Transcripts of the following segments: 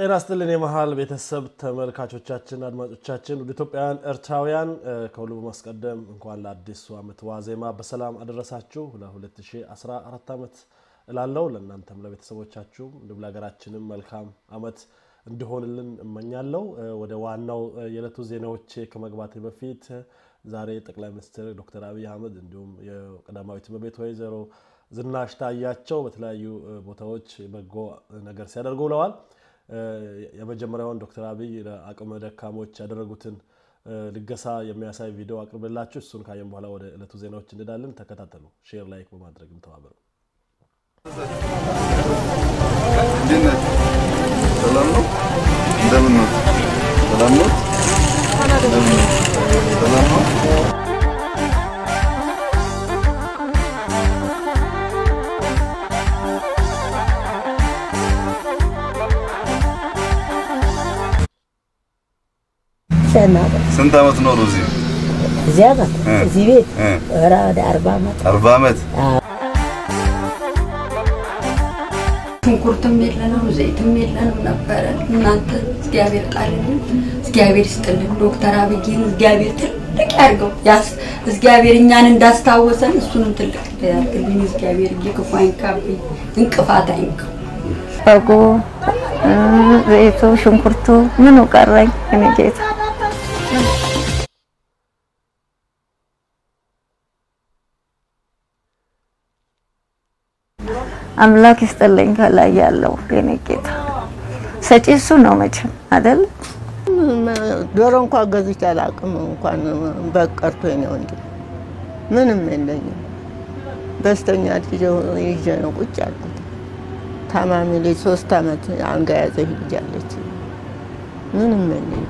ጤና ስጥልን የመሃል ቤተሰብ ተመልካቾቻችን፣ አድማጮቻችን ወደ ኢትዮጵያውያን ኤርትራውያን ከሁሉ በማስቀደም እንኳን ለአዲሱ ዓመት ዋዜማ በሰላም አደረሳችሁ ለ2014 ዓመት እላለሁ። ለእናንተም ለቤተሰቦቻችሁ እንዲሁም ለሀገራችንም መልካም ዓመት እንዲሆንልን እመኛለሁ። ወደ ዋናው የዕለቱ ዜናዎች ከመግባት በፊት ዛሬ ጠቅላይ ሚኒስትር ዶክተር አብይ አህመድ እንዲሁም የቀዳማዊት እመቤት ወይዘሮ ዝናሽ ታያቸው በተለያዩ ቦታዎች በጎ ነገር ሲያደርጉ ውለዋል። የመጀመሪያውን ዶክተር አብይ ለአቅመ ደካሞች ያደረጉትን ልገሳ የሚያሳይ ቪዲዮ አቅርብላችሁ እሱን ካየን በኋላ ወደ ዕለቱ ዜናዎች እንሄዳለን። ተከታተሉ። ሼር ላይክ በማድረግም ተባበሩ። ሰላም ነው? እንደምን ነው? ሰላም ነው? ሰላም ነው? ስንት ዓመት ኖሩ እዚህ? እዚያ ጋር እዚህ ቤት ኧረ ወደ አርባ ዓመት አርባ ዓመት ሽንኩርትም የለንም ዘይትም የለንም ነበረ። እናንተ እግዚአብሔር ጣልልን፣ እግዚአብሔር ይስጥልን። ዶክተር አብይን እግዚአብሔር ትልቅ ያርገው። ያስ እግዚአብሔር እኛን እንዳስታወሰን እሱንም ትልቅ ያርግልኝ። እግዚአብሔር ክፉ አይንካብኝ፣ እንቅፋት አይንካው። በጉ ዘይቱ፣ ሽንኩርቱ ምኑ ቀረኝ? እኔ ጌታ አምላክ ይስጥልኝ። ከላይ ያለው የኔ ጌታ ሰጪ እሱ ነው መቼም አይደል? ዶሮ እንኳን ገዝቼ አላውቅም። እንኳን በቀርቶ ነው እንጂ ምንም የለኝም። በስተኛ ይዤ ነው ቁጭ ያልኩት። ታማሚ ልጅ ሶስት ዓመት አንጋ ያዘ ልጅ አለች። ምንም የለኝም።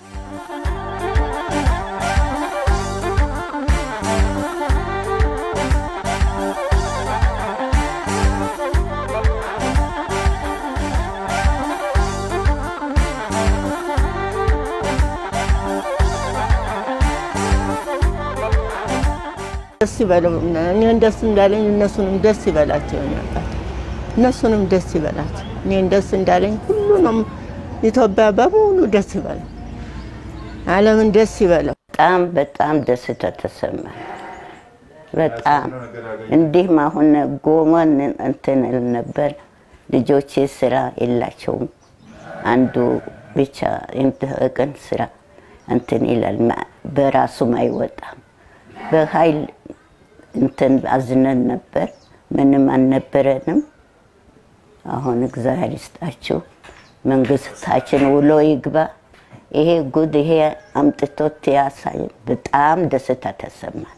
ደስ ይበለው። እኔን ደስ እንዳለኝ እነሱንም ደስ ይበላቸው። ያባት እነሱንም ደስ ይበላቸው። እኔን ደስ እንዳለኝ ሁሉንም ኢትዮጵያ በሙሉ ደስ ይበለው። ዓለምን ደስ ይበለው። በጣም በጣም ደስታ ተሰማኝ። በጣም እንዲህም አሁን ጎመን እንትን እል ነበር። ልጆቼ ስራ የላቸውም። አንዱ ብቻ ቀን ስራ እንትን ይላል፣ በራሱም አይወጣም። በኃይል እንትን አዝነን ነበር። ምንም አልነበረንም። አሁን እግዚአብሔር ይስጣችሁ፣ መንግስታችን ውሎ ይግባ። ይሄ ጉድ ይሄ አምጥቶት ያሳይ። በጣም ደስታ ተሰማን።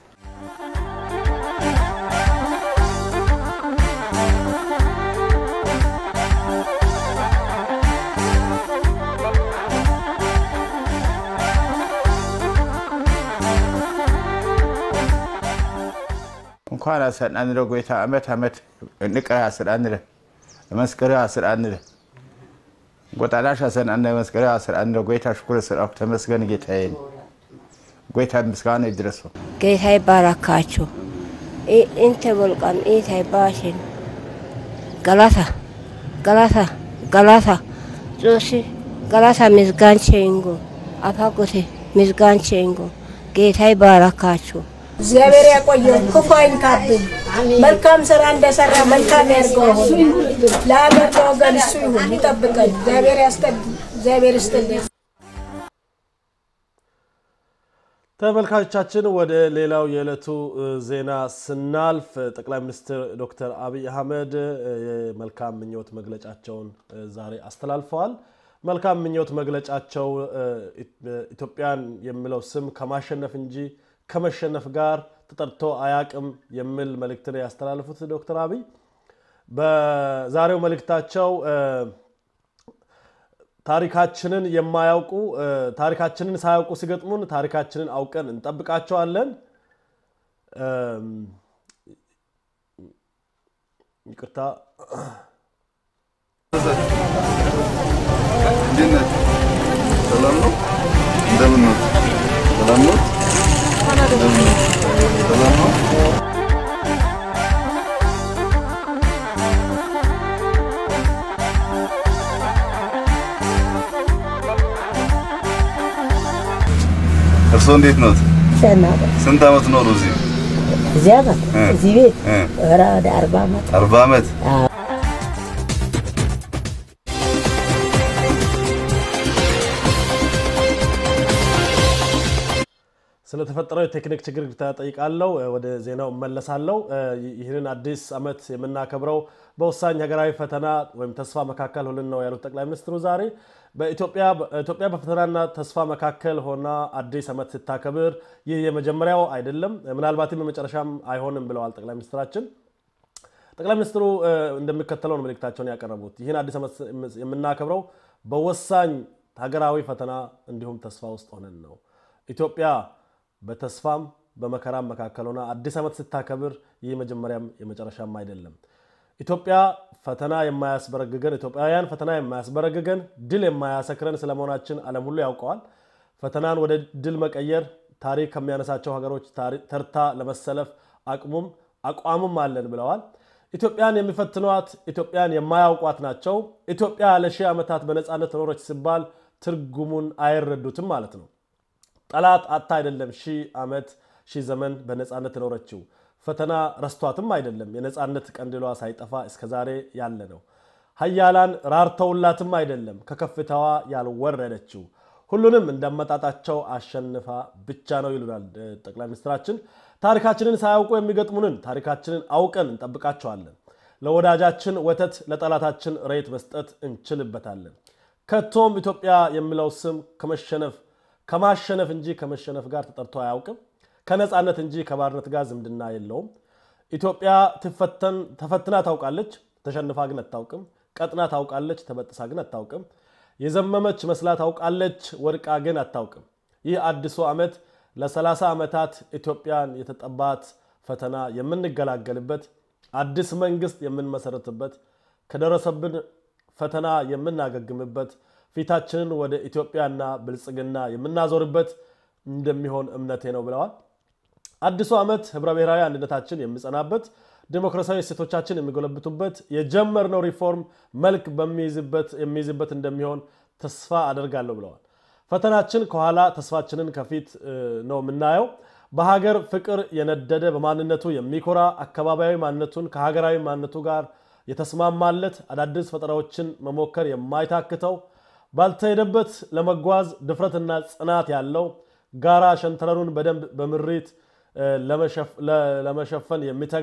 እንኳን አሰናንረ ጎይታ ዓመት ዓመት ንቀ አስራንረ መስከረ አስራንረ ጎጣላሽ አሰናነ መስከረ አስራንረ ጎይታ ሽኩር ስራ ተመስገን ጌታዬ ጎይታ ምስጋና ይድረሰው። ጌታ ይባረካችሁ። እንተ ወልቃም ኢታ ይባሽን ገላታ ገላታ ገላታ ጾሲ ገላታ ምስጋን ቼንጎ አፋጎቴ ምስጋን ቼንጎ ጌታ ይባረካችሁ። እግዚአብሔር ያቆየው፣ ክፉ አይንካብኝ። መልካም ስራ እንደሰራ መልካም ያድርገው። ለሀገር ለወገን እሱ ይሁን ይጠብቀን። እግዚአብሔር ያስጠብቅ። እግዚአብሔር ይስጥልኝ። ተመልካቾቻችን ወደ ሌላው የዕለቱ ዜና ስናልፍ ጠቅላይ ሚኒስትር ዶክተር አብይ አህመድ የመልካም ምኞት መግለጫቸውን ዛሬ አስተላልፈዋል። መልካም ምኞት መግለጫቸው ኢትዮጵያን የሚለው ስም ከማሸነፍ እንጂ ከመሸነፍ ጋር ተጠርቶ አያቅም የሚል መልእክትን ያስተላለፉት ዶክተር አብይ በዛሬው መልእክታቸው ታሪካችንን የማያውቁ ታሪካችንን ሳያውቁ ሲገጥሙን ታሪካችንን አውቀን እንጠብቃቸዋለን። ይቅርታ እንዴት ነህ? ሰላም ነው? እንደምን ነው? ሰላም ነው? ሰላም ነው? እርስዎ እንዴት ኖት? ደህና ስንት ዓመት ኖሩ እዚህ? እዚህ ዓመት እ። እዚህ ቤት እ። ኧረ ወደ አርባ ዓመት አርባ ዓመት ስለተፈጠረው የቴክኒክ ችግር ተጠይቃለሁ። ወደ ዜናው እመለሳለሁ። ይህንን አዲስ ዓመት የምናከብረው በወሳኝ ሀገራዊ ፈተና ወይም ተስፋ መካከል ሆነን ነው ያሉት ጠቅላይ ሚኒስትሩ ዛሬ በኢትዮጵያ ኢትዮጵያ በፈተናና ተስፋ መካከል ሆና አዲስ ዓመት ስታከብር ይህ የመጀመሪያው አይደለም፣ ምናልባትም የመጨረሻም አይሆንም ብለዋል ጠቅላይ ሚኒስትራችን። ጠቅላይ ሚኒስትሩ እ፣ እንደሚከተለው ነው መልእክታቸውን ያቀረቡት። ይህን አዲስ ዓመት የምናከብረው በወሳኝ ሀገራዊ ፈተና እንዲሁም ተስፋ ውስጥ ሆነን ነው። ኢትዮጵያ በተስፋም በመከራም መካከል ሆና አዲስ ዓመት ስታከብር ይህ መጀመሪያም የመጨረሻም አይደለም። ኢትዮጵያ ፈተና የማያስበረግገን ኢትዮጵያውያን ፈተና የማያስበረግገን ድል የማያሰክረን ስለመሆናችን ዓለም ሁሉ ያውቀዋል። ፈተናን ወደ ድል መቀየር ታሪክ ከሚያነሳቸው ሀገሮች ታሪ- ተርታ ለመሰለፍ አቅሙም አቋሙም አለን ብለዋል። ኢትዮጵያን የሚፈትኗት ኢትዮጵያን የማያውቋት ናቸው። ኢትዮጵያ ለሺህ ዓመታት በነፃነት ኖረች ሲባል ትርጉሙን አይረዱትም ማለት ነው። ጠላት አታ አይደለም ሺህ ዓመት ሺህ ዘመን በነፃነት የኖረችው ፈተና ረስቷትም አይደለም የነፃነት ቀንዲሏ ሳይጠፋ እስከዛሬ ያለ ነው። ሀያላን ራርተውላትም አይደለም ከከፍታዋ ያልወረደችው ሁሉንም እንደመጣጣቸው አሸንፋ ብቻ ነው ይሉናል እ፣ ጠቅላይ ሚኒስትራችን። ታሪካችንን ሳያውቁ የሚገጥሙንን ታሪካችንን አውቀን እንጠብቃቸዋለን። ለወዳጃችን ወተት ለጠላታችን ሬት መስጠት እንችልበታለን። ከቶም ኢትዮጵያ የሚለው ስም ከመሸነፍ ከማሸነፍ እንጂ ከመሸነፍ ጋር ተጠርቶ አያውቅም። ከነፃነት እንጂ ከባርነት ጋር ዝምድና የለውም። ኢትዮጵያ ትፈተን ተፈትና ታውቃለች፣ ተሸንፋ ግን አታውቅም። ቀጥና ታውቃለች፣ ተበጥሳ ግን አታውቅም። የዘመመች መስላ ታውቃለች፣ ወድቃ ግን አታውቅም። ይህ አዲሱ ዓመት ለ30 ዓመታት ኢትዮጵያን የተጠባት ፈተና የምንገላገልበት አዲስ መንግስት የምንመሰረትበት ከደረሰብን ፈተና የምናገግምበት ፊታችንን ወደ ኢትዮጵያና ብልጽግና የምናዞርበት እንደሚሆን እምነቴ ነው ብለዋል። አዲሱ ዓመት ህብረ ብሔራዊ አንድነታችን የሚጸናበት ዲሞክራሲያዊ እሴቶቻችን የሚጎለብቱበት የጀመርነው ሪፎርም መልክ በሚይዝበት የሚይዝበት እንደሚሆን ተስፋ አደርጋለሁ ብለዋል። ፈተናችን ከኋላ ተስፋችንን ከፊት እ፣ ነው የምናየው። በሀገር ፍቅር የነደደ በማንነቱ የሚኮራ አካባቢያዊ ማንነቱን ከሀገራዊ ማንነቱ ጋር የተስማማለት አዳዲስ ፈጠራዎችን መሞከር የማይታክተው ባልተሄደበት ለመጓዝ ድፍረትና ጽናት ያለው ጋራ ሸንተረሩን በደንብ በምሪት እ፣ ለመሸፍ- ለ- ለመሸፈን የሚተጋ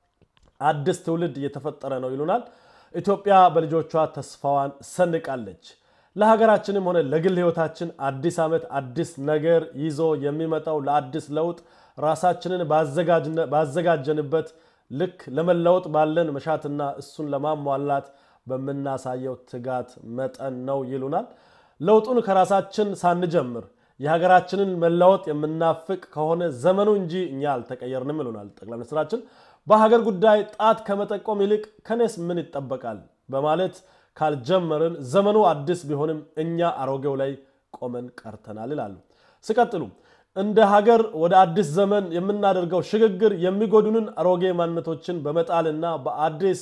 አዲስ ትውልድ እየተፈጠረ ነው ይሉናል። ኢትዮጵያ በልጆቿ ተስፋዋን ሰንቃለች። ለሀገራችንም ሆነ ለግል ህይወታችን አዲስ ዓመት አዲስ ነገር ይዞ የሚመጣው ለአዲስ ለውጥ ራሳችንን ባዘጋጅነ- ባዘጋጀንበት ልክ ለመለወጥ ባለን መሻትና እሱን ለማሟላት በምናሳየው ትጋት መጠን ነው ይሉናል። ለውጡን ከራሳችን ሳንጀምር የሀገራችንን መለወጥ የምናፍቅ ከሆነ ዘመኑ እንጂ እኛ አልተቀየርንም ይሉናል ጠቅላይ ሚኒስትራችን። በሀገር ጉዳይ ጣት ከመጠቆም ይልቅ ከኔስ ምን ይጠበቃል በማለት ካልጀመርን ዘመኑ አዲስ ቢሆንም እኛ አሮጌው ላይ ቆመን ቀርተናል ይላሉ። ሲቀጥሉ እንደ ሀገር ወደ አዲስ ዘመን የምናደርገው ሽግግር የሚጎዱንን አሮጌ ማንነቶችን በመጣልና በአዲስ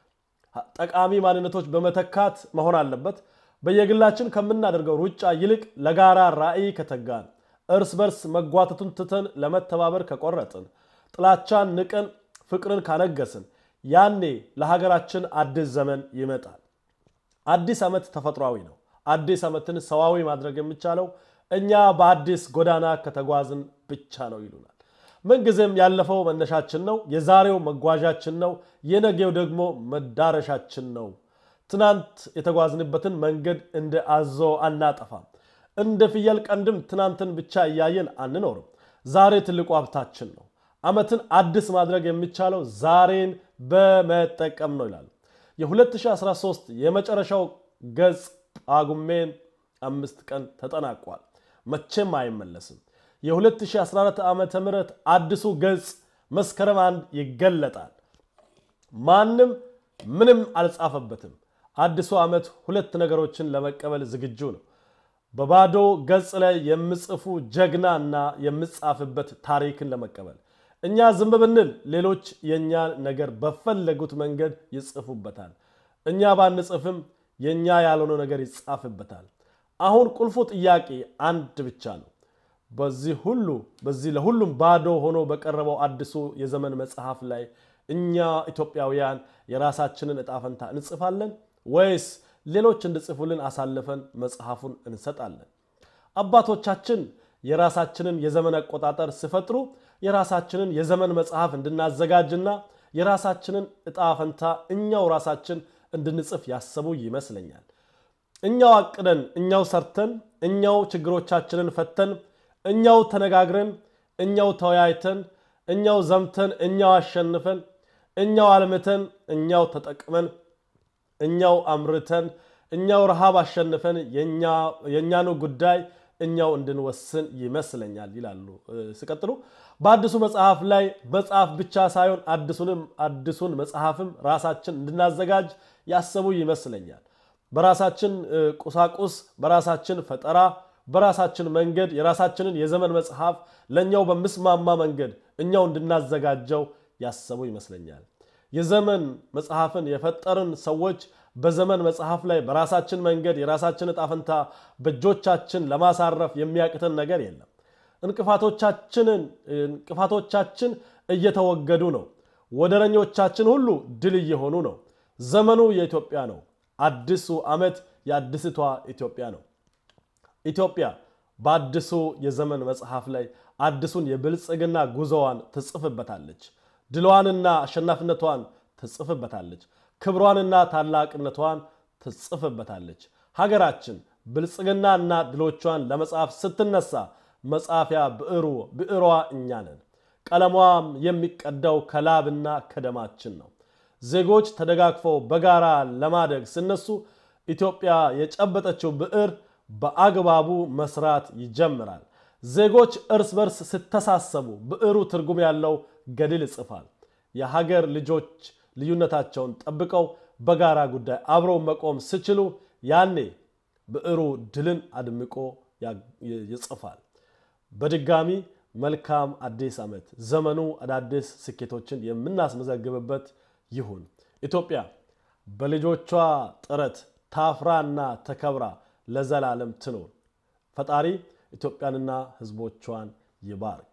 ጠቃሚ ማንነቶች በመተካት መሆን አለበት። በየግላችን ከምናደርገው ሩጫ ይልቅ ለጋራ ራዕይ ከተጋን፣ እርስ በርስ መጓተቱን ትተን ለመተባበር ከቆረጥን፣ ጥላቻን ንቀን ፍቅርን ካነገስን፣ ያኔ ለሀገራችን አዲስ ዘመን ይመጣል። አዲስ ዓመት ተፈጥሯዊ ነው። አዲስ ዓመትን ሰዋዊ ማድረግ የሚቻለው እኛ በአዲስ ጎዳና ከተጓዝን ብቻ ነው ይሉናል። ምንጊዜም ያለፈው መነሻችን ነው፣ የዛሬው መጓዣችን ነው፣ የነገው ደግሞ መዳረሻችን ነው። ትናንት የተጓዝንበትን መንገድ እንደ አዞ አናጠፋም። እንደ ፍየል ቀንድም ትናንትን ብቻ እያየን አንኖርም። ዛሬ ትልቁ ሀብታችን ነው። ዓመትን አዲስ ማድረግ የሚቻለው ዛሬን በመጠቀም ነው ይላሉ። የ2013 የመጨረሻው ገጽ ጳጉሜን አምስት ቀን ተጠናቋል። መቼም አይመለስም። የ2014 ዓ ም አዲሱ ገጽ መስከረም አንድ ይገለጣል። ማንም ምንም አልጻፈበትም። አዲሱ ዓመት ሁለት ነገሮችን ለመቀበል ዝግጁ ነው። በባዶ ገጽ ላይ የምጽፉ ጀግና እና የምጻፍበት ታሪክን ለመቀበል እኛ ዝም ብንል ሌሎች የእኛ ነገር በፈለጉት መንገድ ይጽፉበታል። እኛ ባንጽፍም የእኛ ያልሆነው ነገር ይጻፍበታል። አሁን ቁልፉ ጥያቄ አንድ ብቻ ነው። በዚህ ሁሉ በዚህ ለሁሉም ባዶ ሆኖ በቀረበው አዲሱ የዘመን መጽሐፍ ላይ እኛ ኢትዮጵያውያን የራሳችንን እጣ ፈንታ እንጽፋለን ወይስ ሌሎች እንድጽፉልን አሳልፈን መጽሐፉን እንሰጣለን? አባቶቻችን የራሳችንን የዘመን አቆጣጠር ሲፈጥሩ የራሳችንን የዘመን መጽሐፍ እንድናዘጋጅና የራሳችንን እጣ ፈንታ እኛው ራሳችን እንድንጽፍ ያሰቡ ይመስለኛል። እኛው አቅደን፣ እኛው ሰርተን፣ እኛው ችግሮቻችንን ፈተን፣ እኛው ተነጋግረን፣ እኛው ተወያይተን፣ እኛው ዘምተን፣ እኛው አሸንፈን፣ እኛው አልምተን፣ እኛው ተጠቅመን፣ እኛው አምርተን፣ እኛው ረሃብ አሸንፈን የእኛኑ ጉዳይ እኛው እንድንወስን ይመስለኛል ይላሉ። ሲቀጥሉ በአዲሱ መጽሐፍ ላይ መጽሐፍ ብቻ ሳይሆን አዲሱን መጽሐፍም ራሳችን እንድናዘጋጅ ያሰቡ ይመስለኛል። በራሳችን ቁሳቁስ፣ በራሳችን ፈጠራ፣ በራሳችን መንገድ የራሳችንን የዘመን መጽሐፍ ለእኛው በሚስማማ መንገድ እኛው እንድናዘጋጀው ያሰቡ ይመስለኛል። የዘመን መጽሐፍን የፈጠርን ሰዎች በዘመን መጽሐፍ ላይ በራሳችን መንገድ የራሳችን እጣ ፈንታ በእጆቻችን ለማሳረፍ የሚያቅተን ነገር የለም። እንቅፋቶቻችን እየተወገዱ ነው። ወደረኞቻችን ሁሉ ድል እየሆኑ ነው። ዘመኑ የኢትዮጵያ ነው። አዲሱ ዓመት የአዲስቷ ኢትዮጵያ ነው። ኢትዮጵያ በአዲሱ የዘመን መጽሐፍ ላይ አዲሱን የብልጽግና ጉዞዋን ትጽፍበታለች። ድሏንና አሸናፊነቷን ትጽፍበታለች። ክብሯንና ታላቅነቷን ትጽፍበታለች። ሀገራችን ብልጽግናና ድሎቿን ለመጻፍ ስትነሳ መጻፊያ ብዕሩ ብዕሯ እኛ ነን። ቀለሟም የሚቀዳው ከላብና ከደማችን ነው። ዜጎች ተደጋግፈው በጋራ ለማደግ ሲነሱ ኢትዮጵያ የጨበጠችው ብዕር በአግባቡ መስራት ይጀምራል። ዜጎች እርስ በርስ ሲተሳሰቡ ብዕሩ ትርጉም ያለው ገድል ይጽፋል። የሀገር ልጆች ልዩነታቸውን ጠብቀው በጋራ ጉዳይ አብረው መቆም ሲችሉ ያኔ ብዕሩ ድልን አድምቆ ይጽፋል። በድጋሚ መልካም አዲስ ዓመት። ዘመኑ አዳዲስ ስኬቶችን የምናስመዘግብበት ይሁን። ኢትዮጵያ በልጆቿ ጥረት ታፍራና ተከብራ ለዘላለም ትኖር። ፈጣሪ ኢትዮጵያንና ሕዝቦቿን ይባርክ።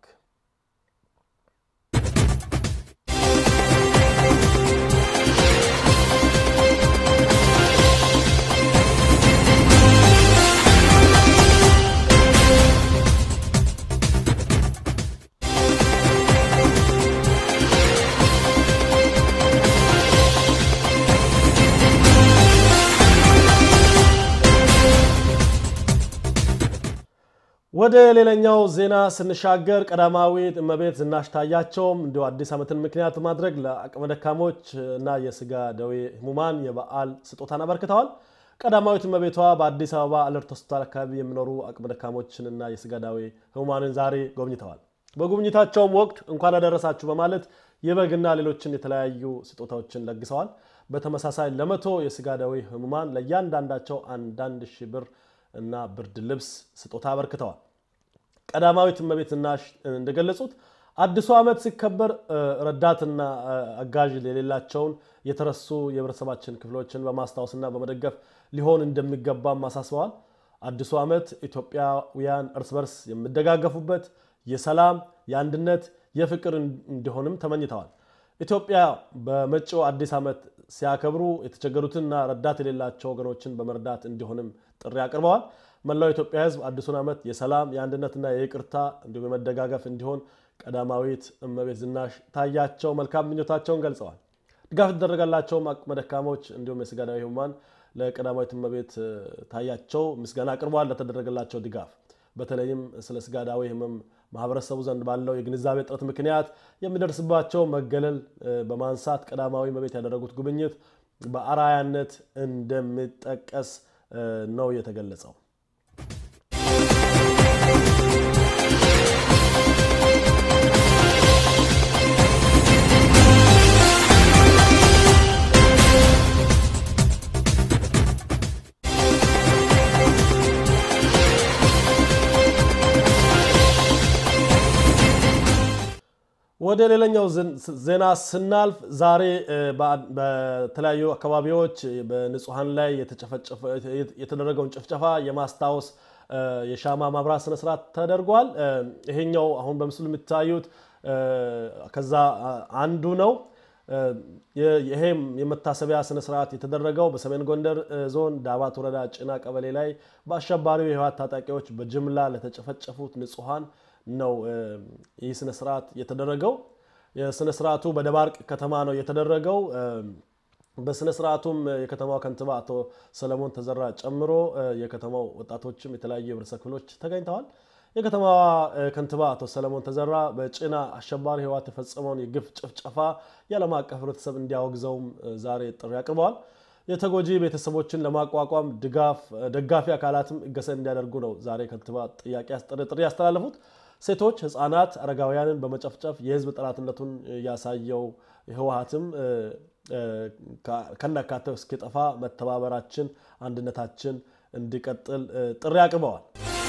ወደ ሌላኛው ዜና ስንሻገር ቀዳማዊት እመቤት ዝናሽ ታያቸውም እንዲሁ አዲስ ዓመትን ምክንያት ማድረግ ለአቅመ ደካሞች እና የስጋ ደዌ ህሙማን የበዓል ስጦታን አበርክተዋል። ቀዳማዊት እመቤቷ በአዲስ አበባ አለርት ሆስፒታል አካባቢ የሚኖሩ አቅመ ደካሞችንና የስጋ ደዌ ህሙማንን ዛሬ ጎብኝተዋል። በጉብኝታቸውም ወቅት እንኳን አደረሳችሁ በማለት የበግና ሌሎችን የተለያዩ ስጦታዎችን ለግሰዋል። በተመሳሳይ ለመቶ የስጋ ደዌ ህሙማን ለእያንዳንዳቸው አንዳንድ ሺህ ብር እና ብርድ ልብስ ስጦታ አበርክተዋል። ቀዳማዊት እመቤት ዝናሽ እንደገለጹት አዲሱ ዓመት ሲከበር ረዳትና አጋዥ የሌላቸውን የተረሱ የህብረተሰባችን ክፍሎችን በማስታወስና በመደገፍ ሊሆን እንደሚገባም አሳስበዋል። አዲሱ ዓመት ኢትዮጵያውያን እርስ በርስ የሚደጋገፉበት የሰላም፣ የአንድነት፣ የፍቅር እንዲሆንም ተመኝተዋል። ኢትዮጵያ በመጪው አዲስ ዓመት ሲያከብሩ የተቸገሩትንና ረዳት የሌላቸው ወገኖችን በመርዳት እንዲሆንም ጥሪ አቅርበዋል። መላው የኢትዮጵያ ሕዝብ አዲሱን ዓመት የሰላም የአንድነትና የይቅርታ እንዲሁም የመደጋገፍ እንዲሆን ቀዳማዊት እመቤት ዝናሽ ታያቸው መልካም ምኞታቸውን ገልጸዋል። ድጋፍ የተደረገላቸውም አቅመ ደካሞች እንዲሁም የስጋ ደዌ ህሙማን ለቀዳማዊት እመቤት ታያቸው ምስጋና አቅርበዋል ለተደረገላቸው ድጋፍ በተለይም ስለ ስጋ ደዌ ህመም ማህበረሰቡ ዘንድ ባለው የግንዛቤ እጥረት ምክንያት የሚደርስባቸው መገለል በማንሳት ቀዳማዊ እመቤት ያደረጉት ጉብኝት በአርአያነት እንደሚጠቀስ ነው የተገለጸው። ወደ ሌላኛው ዜና ስናልፍ ዛሬ በተለያዩ አካባቢዎች በንጹሐን ላይ የተደረገውን ጭፍጨፋ የማስታወስ የሻማ ማብራት ስነስርዓት ተደርጓል። ይሄኛው አሁን በምስሉ የምታዩት ከዛ አንዱ ነው። ይሄም የመታሰቢያ ስነስርዓት የተደረገው በሰሜን ጎንደር ዞን ዳባት ወረዳ ጭና ቀበሌ ላይ በአሸባሪው የህወሓት ታጣቂዎች በጅምላ ለተጨፈጨፉት ንጹሐን ነው ይህ ስነስርዓት የተደረገው። የስነስርዓቱ በደባርቅ ከተማ ነው የተደረገው። በስነ ስርዓቱም የከተማው ከንቲባ አቶ ሰለሞን ተዘራ ጨምሮ የከተማው ወጣቶችም የተለያዩ የህብረተሰብ ክፍሎች ተገኝተዋል። የከተማዋ ከንቲባ አቶ ሰለሞን ተዘራ በጭና አሸባሪ ህወሓት የፈጸመውን የግፍ ጭፍጨፋ የዓለም አቀፍ ህብረተሰብ እንዲያወግዘውም ዛሬ ጥሪ አቅርበዋል። የተጎጂ ቤተሰቦችን ለማቋቋም ደጋፊ አካላትም እገሰ እንዲያደርጉ ነው ዛሬ ከንቲባ ጥሪ ያስተላለፉት። ሴቶች፣ ህፃናት፣ አረጋውያንን በመጨፍጨፍ የህዝብ ጠላትነቱን ያሳየው ህወሓትም ከናካቴው እስኪጠፋ መተባበራችን፣ አንድነታችን እንዲቀጥል ጥሪ አቅርበዋል።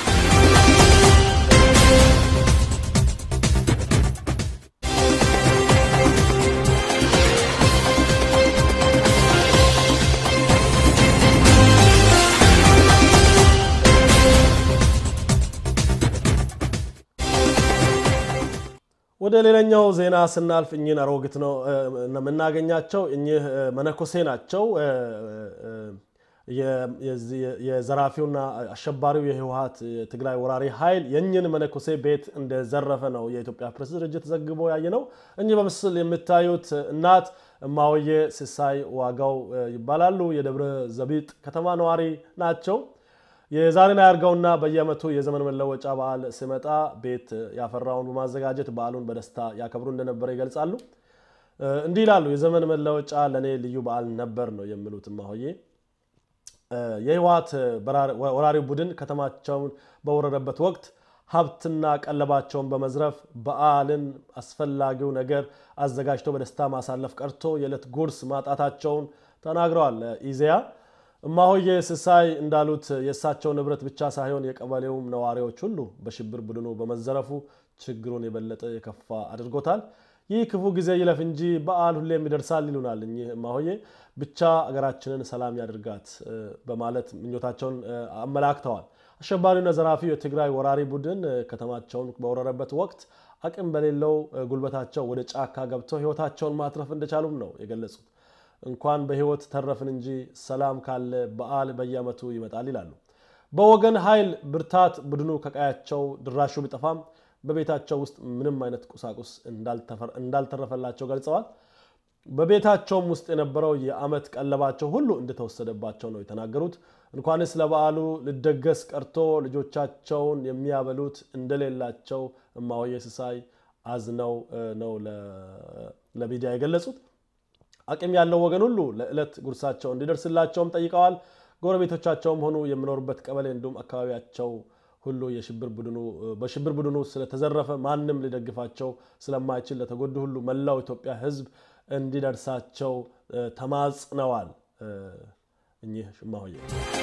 ወደ ሌላኛው ዜና ስናልፍ እኚህን አሮጊት ነው የምናገኛቸው። እኚህ መነኮሴ ናቸው። የዘራፊውና አሸባሪው የህወሓት የትግራይ ወራሪ ኃይል የእኝን መነኮሴ ቤት እንደዘረፈ ነው የኢትዮጵያ ፕሬስ ድርጅት ዘግቦ ያየ ነው። እኚህ በምስል የምታዩት እናት እማወዬ ሲሳይ ዋጋው ይባላሉ። የደብረ ዘቢጥ ከተማ ነዋሪ ናቸው። የዛሬን አያርገውና በየዓመቱ የዘመን መለወጫ በዓል ሲመጣ ቤት ያፈራውን በማዘጋጀት በዓሉን በደስታ ያከብሩ እንደነበረ ይገልጻሉ። እንዲህ ይላሉ። የዘመን መለወጫ ለእኔ ልዩ በዓል ነበር ነው የሚሉት እማሆዬ። የህወሓት ወራሪ ቡድን ከተማቸውን በወረረበት ወቅት ሀብትና ቀለባቸውን በመዝረፍ በዓልን አስፈላጊው ነገር አዘጋጅቶ በደስታ ማሳለፍ ቀርቶ የዕለት ጉርስ ማጣታቸውን ተናግረዋል። ኢዜአ እማሆዬ ሲሳይ እንዳሉት የእሳቸው ንብረት ብቻ ሳይሆን የቀበሌውም ነዋሪዎች ሁሉ በሽብር ቡድኑ በመዘረፉ ችግሩን የበለጠ የከፋ አድርጎታል። ይህ ክፉ ጊዜ ይለፍ እንጂ በዓል ሁሌም ይደርሳል ይሉናል እኚህ እማሆዬ። ብቻ አገራችንን ሰላም ያድርጋት በማለት ምኞታቸውን አመላክተዋል። አሸባሪውና ዘራፊው የትግራይ ወራሪ ቡድን ከተማቸውን በወረረበት ወቅት አቅም በሌለው ጉልበታቸው ወደ ጫካ ገብተው ህይወታቸውን ማትረፍ እንደቻሉም ነው የገለጹት። እንኳን በህይወት ተረፍን እንጂ ሰላም ካለ በዓል በየዓመቱ ይመጣል ይላሉ። በወገን ኃይል ብርታት ቡድኑ ከቀያቸው ድራሹ ቢጠፋም በቤታቸው ውስጥ ምንም አይነት ቁሳቁስ እንዳልተረፈላቸው ገልጸዋል። በቤታቸውም ውስጥ የነበረው የዓመት ቀለባቸው ሁሉ እንደተወሰደባቸው ነው የተናገሩት። እንኳንስ ለበዓሉ ልደገስ ቀርቶ ልጆቻቸውን የሚያበሉት እንደሌላቸው እማሆዬ ሲሳይ አዝነው ነው ለሚዲያ የገለጹት። አቅም ያለው ወገን ሁሉ ለዕለት ጉርሳቸው እንዲደርስላቸውም ጠይቀዋል። ጎረቤቶቻቸውም ሆኑ የሚኖሩበት ቀበሌ እንዲሁም አካባቢያቸው ሁሉ በሽብር ቡድኑ ስለተዘረፈ ማንም ሊደግፋቸው ስለማይችል ለተጎዱ ሁሉ መላው ኢትዮጵያ ሕዝብ እንዲደርሳቸው ተማጽነዋል። እኚህ እማሆዬ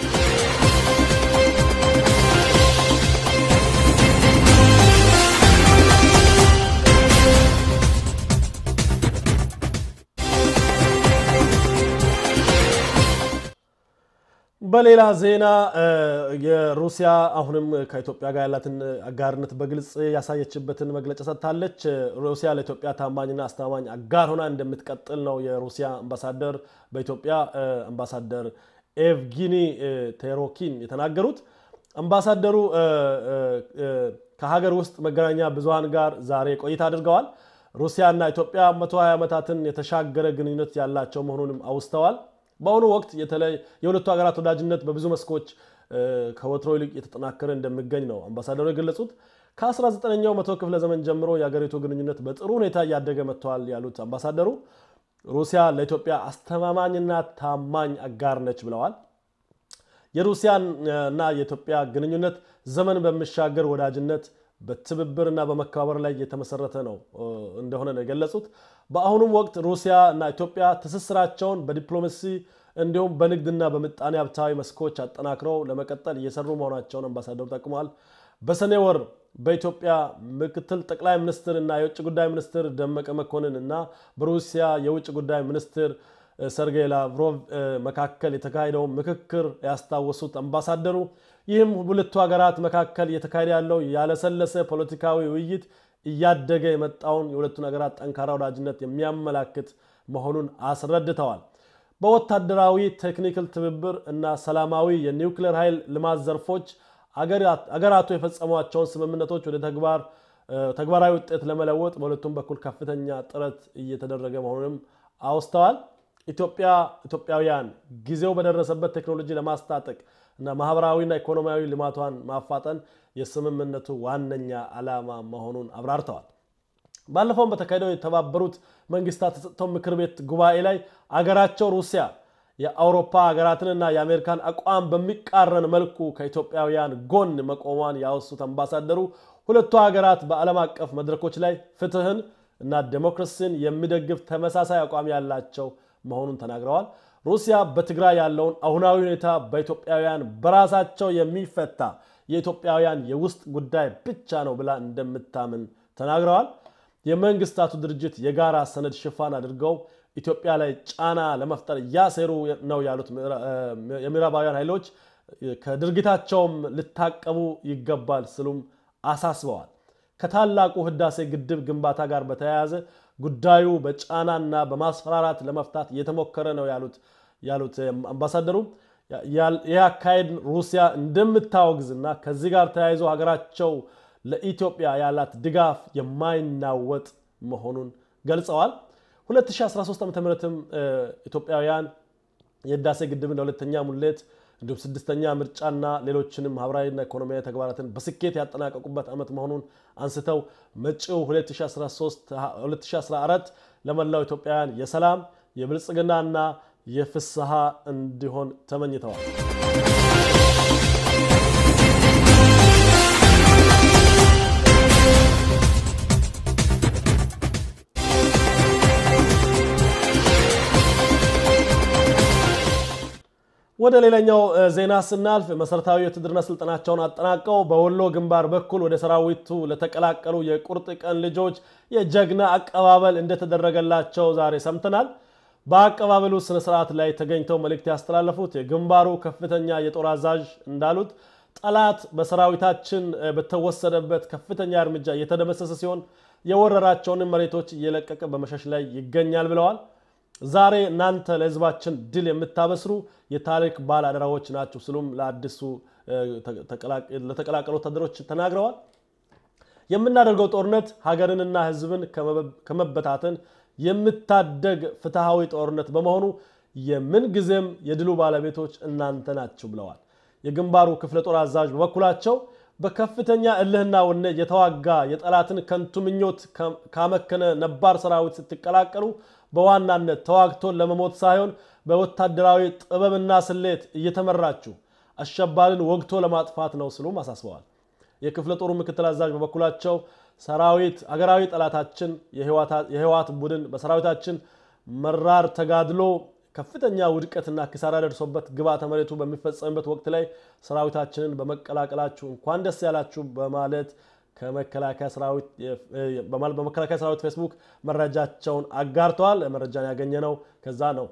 በሌላ ዜና የሩሲያ አሁንም ከኢትዮጵያ ጋር ያላትን አጋርነት በግልጽ ያሳየችበትን መግለጫ ሰጥታለች። ሩሲያ ለኢትዮጵያ ታማኝና አስተማማኝ አጋር ሆና እንደምትቀጥል ነው የሩሲያ አምባሳደር በኢትዮጵያ አምባሳደር ኤቭጊኒ ቴሮኪን የተናገሩት። አምባሳደሩ ከሀገር ውስጥ መገናኛ ብዙሃን ጋር ዛሬ ቆይታ አድርገዋል። ሩሲያና ኢትዮጵያ 120 ዓመታትን የተሻገረ ግንኙነት ያላቸው መሆኑንም አውስተዋል። በአሁኑ ወቅት የሁለቱ ሀገራት ወዳጅነት በብዙ መስኮች ከወትሮ ይልቅ የተጠናከረ እንደሚገኝ ነው አምባሳደሩ የገለጹት። ከ19ኛው መቶ ክፍለ ዘመን ጀምሮ የሀገሪቱ ግንኙነት በጥሩ ሁኔታ እያደገ መጥተዋል ያሉት አምባሳደሩ ሩሲያ ለኢትዮጵያ አስተማማኝና ታማኝ አጋር ነች ብለዋል። የሩሲያና የኢትዮጵያ ግንኙነት ዘመን በሚሻገር ወዳጅነት በትብብርና በመከባበር ላይ የተመሰረተ ነው እንደሆነ ነው የገለጹት። በአሁኑም ወቅት ሩሲያ እና ኢትዮጵያ ትስስራቸውን በዲፕሎማሲ እንዲሁም በንግድና በምጣኔ ሀብታዊ መስኮች አጠናክረው ለመቀጠል እየሰሩ መሆናቸውን አምባሳደሩ ጠቅመዋል። በሰኔ ወር በኢትዮጵያ ምክትል ጠቅላይ ሚኒስትር እና የውጭ ጉዳይ ሚኒስትር ደመቀ መኮንን እና በሩሲያ የውጭ ጉዳይ ሚኒስትር ሰርጌይ ላቭሮቭ መካከል የተካሄደውን ምክክር ያስታወሱት አምባሳደሩ ይህም ሁለቱ ሀገራት መካከል እየተካሄደ ያለው ያለሰለሰ ፖለቲካዊ ውይይት እያደገ የመጣውን የሁለቱን ሀገራት ጠንካራ ወዳጅነት የሚያመላክት መሆኑን አስረድተዋል። በወታደራዊ ቴክኒካል ትብብር እና ሰላማዊ የኒውክሌር ኃይል ልማት ዘርፎች አገራቱ የፈጸሟቸውን ስምምነቶች ወደ ተግባር ተግባራዊ ውጤት ለመለወጥ በሁለቱም በኩል ከፍተኛ ጥረት እየተደረገ መሆኑንም አውስተዋል። ኢትዮጵያ ኢትዮጵያውያን ጊዜው በደረሰበት ቴክኖሎጂ ለማስታጠቅ እና ማህበራዊና ኢኮኖሚያዊ ልማቷን ማፋጠን የስምምነቱ ዋነኛ ዓላማ መሆኑን አብራርተዋል። ባለፈውም በተካሄደው የተባበሩት መንግስታት የጸጥታው ምክር ቤት ጉባኤ ላይ አገራቸው ሩሲያ የአውሮፓ ሀገራትንና የአሜሪካን አቋም በሚቃረን መልኩ ከኢትዮጵያውያን ጎን መቆሟን ያወሱት አምባሳደሩ ሁለቱ ሀገራት በዓለም አቀፍ መድረኮች ላይ ፍትህን እና ዴሞክራሲን የሚደግፍ ተመሳሳይ አቋም ያላቸው መሆኑን ተናግረዋል። ሩሲያ በትግራይ ያለውን አሁናዊ ሁኔታ በኢትዮጵያውያን በራሳቸው የሚፈታ የኢትዮጵያውያን የውስጥ ጉዳይ ብቻ ነው ብላ እንደምታምን ተናግረዋል። የመንግስታቱ ድርጅት የጋራ ሰነድ ሽፋን አድርገው ኢትዮጵያ ላይ ጫና ለመፍጠር እያሴሩ ነው ያሉት የምዕራባውያን ኃይሎች ከድርጊታቸውም ልታቀቡ ይገባል ስሉም አሳስበዋል። ከታላቁ ህዳሴ ግድብ ግንባታ ጋር በተያያዘ ጉዳዩ በጫናና በማስፈራራት ለመፍታት እየተሞከረ ነው ያሉት ያሉት አምባሳደሩ ይህ አካሄድ ሩሲያ እንደምታወግዝና ከዚህ ጋር ተያይዞ ሀገራቸው ለኢትዮጵያ ያላት ድጋፍ የማይናወጥ መሆኑን ገልጸዋል። 2013 ዓ ም ኢትዮጵያውያን የህዳሴ ግድብን ለሁለተኛ ሙሌት እንዲሁም ስድስተኛ ምርጫና ሌሎችንም ማህበራዊና ኢኮኖሚያዊ ተግባራትን በስኬት ያጠናቀቁበት ዓመት መሆኑን አንስተው መጪው 2014 ለመላው ኢትዮጵያውያን የሰላም የብልጽግናና የፍስሐ እንዲሆን ተመኝተዋል። ወደ ሌላኛው ዜና ስናልፍ መሰረታዊ የውትድርና ስልጠናቸውን አጠናቀው በወሎ ግንባር በኩል ወደ ሰራዊቱ ለተቀላቀሉ የቁርጥ ቀን ልጆች የጀግና አቀባበል እንደተደረገላቸው ዛሬ ሰምተናል። በአቀባበሉ ስነስርዓት ላይ ተገኝተው መልእክት ያስተላለፉት የግንባሩ ከፍተኛ የጦር አዛዥ እንዳሉት ጠላት በሰራዊታችን በተወሰደበት ከፍተኛ እርምጃ እየተደመሰሰ ሲሆን የወረራቸውንም መሬቶች እየለቀቀ በመሸሽ ላይ ይገኛል ብለዋል። ዛሬ እናንተ ለህዝባችን ድል የምታበስሩ የታሪክ ባለ አደራዎች ናቸው ሲሉም ለአዲሱ ለተቀላቀሉ ወታደሮች ተናግረዋል። የምናደርገው ጦርነት ሀገርንና ህዝብን ከመበታተን የምታደግ ፍትሐዊ ጦርነት በመሆኑ የምንጊዜም የድሉ ባለቤቶች እናንተ ናችሁ ብለዋል። የግንባሩ ክፍለ ጦር አዛዥ በበኩላቸው በከፍተኛ እልህና ወኔ የተዋጋ የጠላትን ከንቱ ምኞት ካመከነ ነባር ሰራዊት ስትቀላቀሉ በዋናነት ተዋግቶን ለመሞት ሳይሆን በወታደራዊ ጥበብና ስሌት እየተመራችሁ አሸባሪን ወግቶ ለማጥፋት ነው ሲሉም አሳስበዋል። የክፍለ ጦሩ ምክትል አዛዥ በበኩላቸው ሰራዊት አገራዊ ጠላታችን የህወሓት ቡድን በሰራዊታችን መራር ተጋድሎ ከፍተኛ ውድቀትና ኪሳራ ደርሶበት ግብዓተ መሬቱ በሚፈጸምበት ወቅት ላይ ሰራዊታችንን በመቀላቀላችሁ እንኳን ደስ ያላችሁ በማለት በመከላከያ ሰራዊት ፌስቡክ መረጃቸውን አጋርተዋል። መረጃን ያገኘ ነው ከዛ ነው።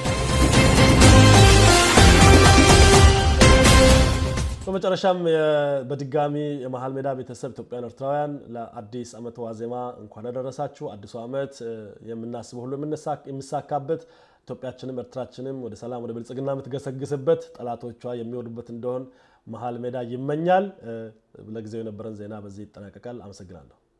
በመጨረሻም በድጋሚ የመሀል ሜዳ ቤተሰብ ኢትዮጵያን ኤርትራውያን ለአዲስ ዓመት ዋዜማ እንኳን ያደረሳችሁ። አዲሱ ዓመት የምናስበው ሁሉ የሚሳካበት ኢትዮጵያችንም ኤርትራችንም ወደ ሰላም ወደ ብልጽግና የምትገሰግስበት ጠላቶቿ የሚወዱበት እንደሆን መሀል ሜዳ ይመኛል። ለጊዜው የነበረን ዜና በዚህ ይጠናቀቃል። አመሰግናለሁ።